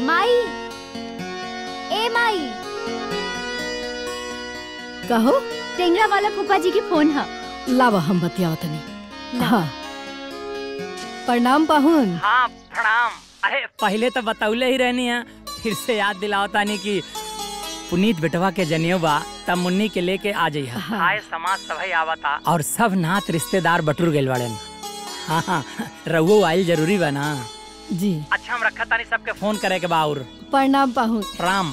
माई ए माई कहो टेंगरा वाला फूफा जी की फोन है लावा हम बतियाव तनी हाँ प्रणाम पाहुन हाँ प्रणाम अरे पहले तो बतौले ही रहनी है फिर से याद दिलाओ तानी कि पुनीत बेटवा के जनियो बा तब मुन्नी के लेके आ जाइए हाँ। आए समाज सभई आवता और सब नात रिश्तेदार बटुर गइल बाड़न हाँ हाँ रहुओ आइल जरूरी बा ना जी अच्छा हम रखा तानी सबके फोन करे के बा और प्रणाम पाहुन प्रणाम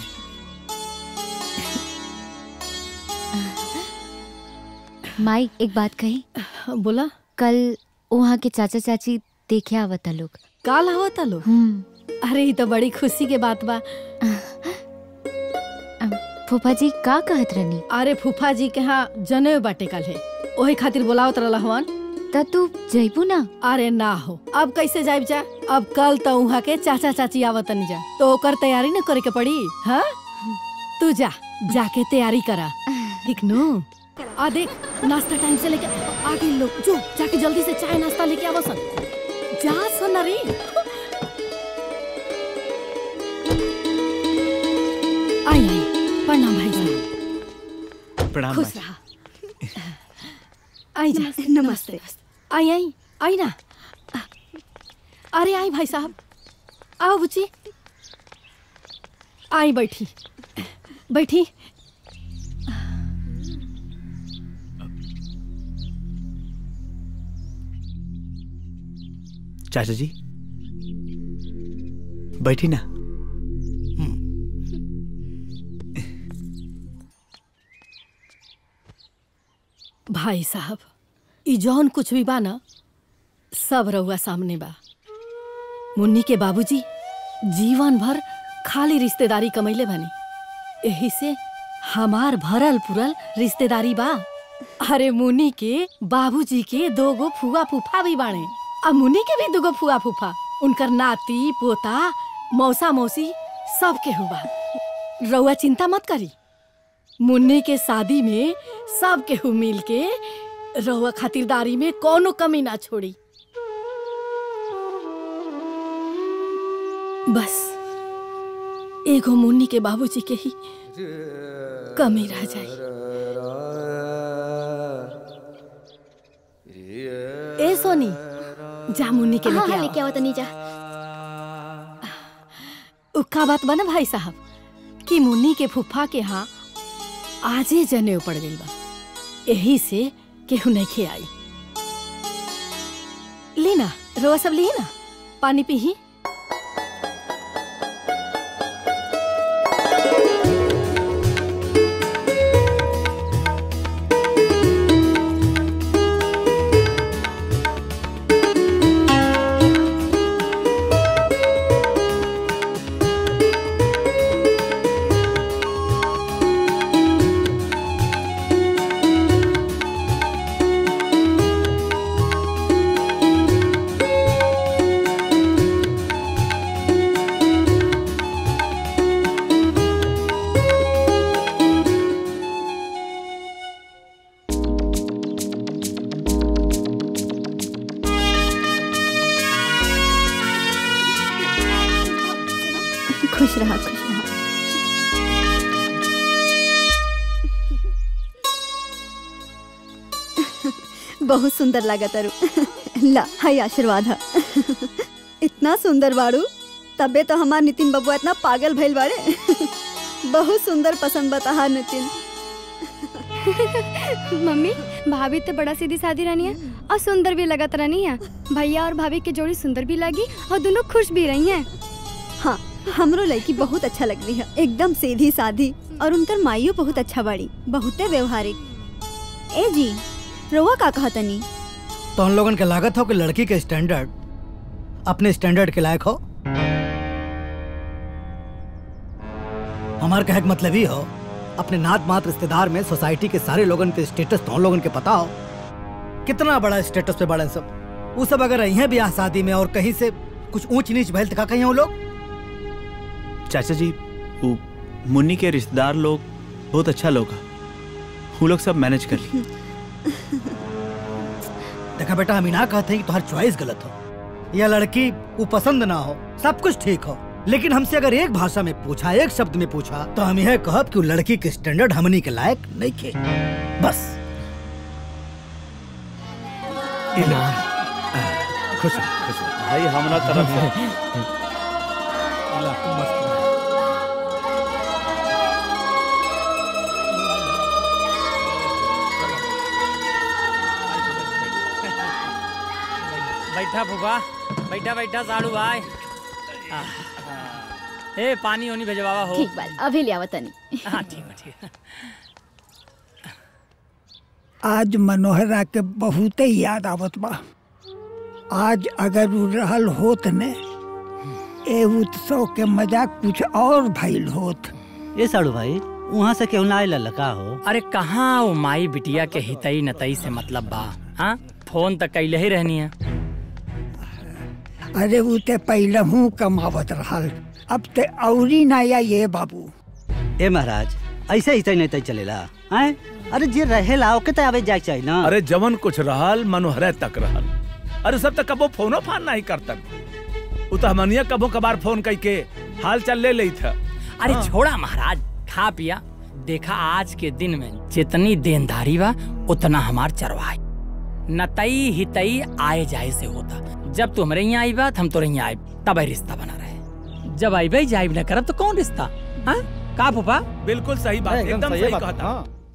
माई एक बात कही बोला कल वहाँ के चाचा चाची देखे आवता लोग काल आवता लो हम्म अरे ये तो बड़ी खुशी के बात बा फूफा जी का कहत रहनी अरे फूफा जी के यहाँ जनेऊ बाटे कल है ओही खातिर बोलावत रहला हवन त तू जइबू ना अरे ना हो अब कैसे जाइब जा अब कल तो वहाँ के चाचा चाची आवत नहीं जा तो ओकर तैयारी न करे के पड़ी हाँ तू जा जाके तैयारी करा ठीक नु आ देख नाश्ता टाइम से लेके आ गए लोग जो जाके जल्दी से चाय नाश्ता लेके आवो सन जा सन रे आई आई प्रणाम भाई साहब प्रणाम खुश भाई। रहा आई जा नमस्ते आई आई आई ना अरे आई भाई साहब आओ बुच्ची आई बैठी बैठी चाचा जी बैठी ना भाई साहब ई जौन कुछ भी बा ना सब रउआ सामने बा मुन्नी के बाबूजी जीवन भर खाली रिश्तेदारी कमैले बानी यही से हमार भरल पुरल रिश्तेदारी बा अरे मुन्नी के बाबूजी के दोगो फुआ फूफा भी बाणे आ मुन्नी के भी दोगो फुआ फूफा उनकर नाती पोता मौसा मौसी सब के हुआ रउआ चिंता मत करी मुन्नी के शादी में सब केहू मिल के रहुआ खातिरदारी में कोनो कमी ना छोड़ी बस एगो मुन्नी के बाबूजी के ही कमी रह जाए ए सोनी जा मुन्नी के हाँ लेके हाँ आओ। लेके आओ तनी जा उक्का बात बना भाई साहब कि मुन्नी के फुफ्फा के यहाँ आजे जनेऊ पड़ गई बा यही से केहू नहीं खे आई लीना रोआ सब लिए ना पानी पीही खुश रहा खुश रहा बहुत सुंदर लगा तारू ला हाय आशीर्वाद हा इतना सुंदर बाड़ू तबे तो हमार नितिन बबुआ इतना पागल भइल बाड़े बहुत सुंदर पसंद बता नितिन मम्मी भाभी तो बड़ा सीधी सादी रहनी है और सुंदर भी लगत रहनी है भैया और भाभी की जोड़ी सुंदर भी लगी और दोनों खुश भी रही हैं हाँ हमरो लड़की बहुत अच्छा लग रही है एकदम सीधी सादी और उनकर माइयो बहुत अच्छा बाड़ी बहुते व्यवहारिक ए जी रोवा का कहा तनी तो हम लोगन के लागत हो कि लड़की के स्टैंडर्ड अपने स्टैंडर्ड के लायक हो हमार कहे के मतलब ही हो अपने नात मात रिश्तेदार में सोसाइटी के सारे लोगन के स्टेटस तो हम लोगन के पता हो कितना बड़ा स्टेटस पे बड़े सब वो सब अगर यहाँ भी शादी में और कहीं से कुछ ऊंच नीच भैल तो का कहीं वो लोग चाचा जी वो मुन्नी के रिश्तेदार लोग बहुत अच्छा लोग हैं वो लोग सब मैनेज कर ली देखा बेटा हम ही ना कहते हैं कि तुम्हारी चॉइस गलत हो या लड़की वो पसंद ना हो सब कुछ ठीक हो लेकिन हमसे अगर एक भाषा में पूछा एक शब्द में पूछा तो हम यह कहब कि वो लड़की के स्टैंडर्ड हमनी के लायक नहीं खे बस इनाम खुश रहो, खुश रहो। भाई हमरा तरफ से बैठा फूफा बैठा बैठा साड़ू भाई आह, ए पानी ओनी भेजवावा हो ठीक बात अभी ले आवत तनी हाँ ठीक है ठीक है आज मनोहरा के बहुते याद आवत बा आज अगर उ रहल होत ने ए उत्सव के मजा कुछ और भइल होत ए साड़ू भाई वहाँ से केहू ना आइल का हो अरे कहाँ वो माई बिटिया के हितई नतई से मतलब बा हाँ फोन तक कैले ही रहनी है अरे उ ते पहले हूँ कमावत रहल अब ते औरी ना या ये बाबू ए महाराज ऐसे ही तय नहीं तय चलेला हैं अरे जे रहेला ओके तय आवे जाए चाहिए ना अरे जवन कुछ रहल मनोहरे तक रहल अरे सब तक कबो फोनो फान नहीं करतन उ तो हमनिया कबो कबार फोन कई के हाल चाल ले लई था अरे छोड़ा महाराज खा पिया देखा आज के दिन में जितनी देनदारी बा उतना हमार चरवाई नतई हितई आए जाए से होता जब तू हमारे यहाँ आई बा तो हम तोरे यहाँ आए तब ही रिश्ता बना रहे जब आई भाई जाइब न करब तो कौन रिश्ता हाँ का फूफा बिल्कुल सही बात एकदम सही कहता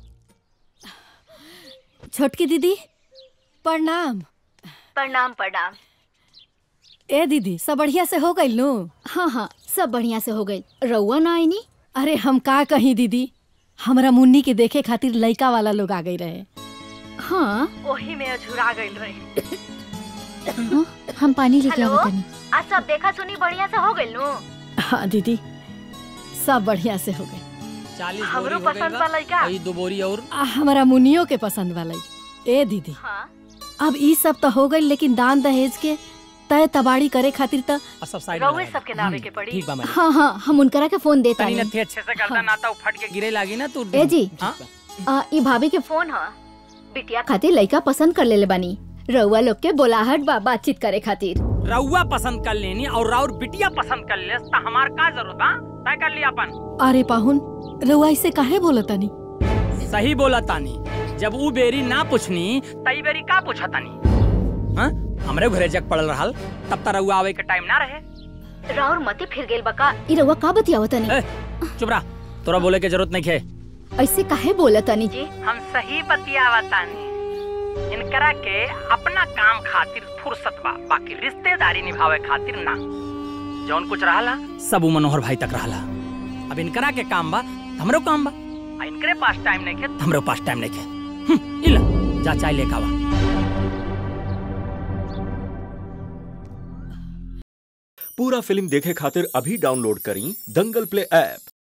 छोटकी दीदी प्रणाम प्रणाम प्रणाम ए दीदी सब बढ़िया से हो गई नु हाँ हाँ सब बढ़िया से हो गई रउआ ना आईनी अरे हम का कहीं दीदी हमरा मुन्नी के देखे खातिर लइका वाला लोग आ गई रहे हाँ वही में अझुरा गई रहे हाँ, हम पानी लेके आवत तनी आज सब देखा सुनी बढ़िया से हो गइल नु हाँ दीदी सब बढ़िया से हो गई चालीस हमरो बोरी हो गइल पसंद बा। बा लइका। वही दो बोरी और आ, हमारा मुनियो के पसंद वाला ए दीदी हाँ अब ई सब तो हो गई लेकिन दान दहेज के तय तबाड़ी करे खातिर तो और सब साइड रउए सबके नावे के पड़ी ठीक बा मैडम हाँ हाँ हम उनकरा के फोन देता तनी नहीं नथी अच्छे से करता ना तो फट के गिरे लागी ना तू ए जी हाँ आ, ई भाभी के फोन ह बिटिया खातिर लइका पसंद कर लेले बानी रउआ लोग के बोलाहट बा बातचीत करे खातिर रउआ पसंद कर लेनी और राउर बिटिया पसंद कर ले तो हमार का जरूरत बा तय कर लिया अपन अरे पाहुन रउआ ऐसे काहे बोलतनी सही बोला तानी जब ऊ बेरी ना पूछनी तई बेरी का पूछा तानी हाँ हमरे घरे जग पड़ल रहल तब तक रउआ आवे के टाइम ना रहे राउर मती फिर गेल बका ई रउआ का बतियावत तनी ए, चुप रहा तोरा बोले के जरूरत नहीं है ऐसे काहे बोलत तनी जी हम सही बतियावा तानी इनकरा के अपना काम खातिर फुर्सत बा बाकी रिश्तेदारी निभावे खातिर ना जौन कुछ रहला सब उ मनोहर भाई तक रहला अब इनकरा के काम बा त हमरो काम बा आ इनकरे पास टाइम नहीं है त हमरो पास टाइम नहीं है हम्म, इला जा चाय लेके आवा पूरा फिल्म देखे खातिर अभी डाउनलोड करी दंगल प्ले ऐप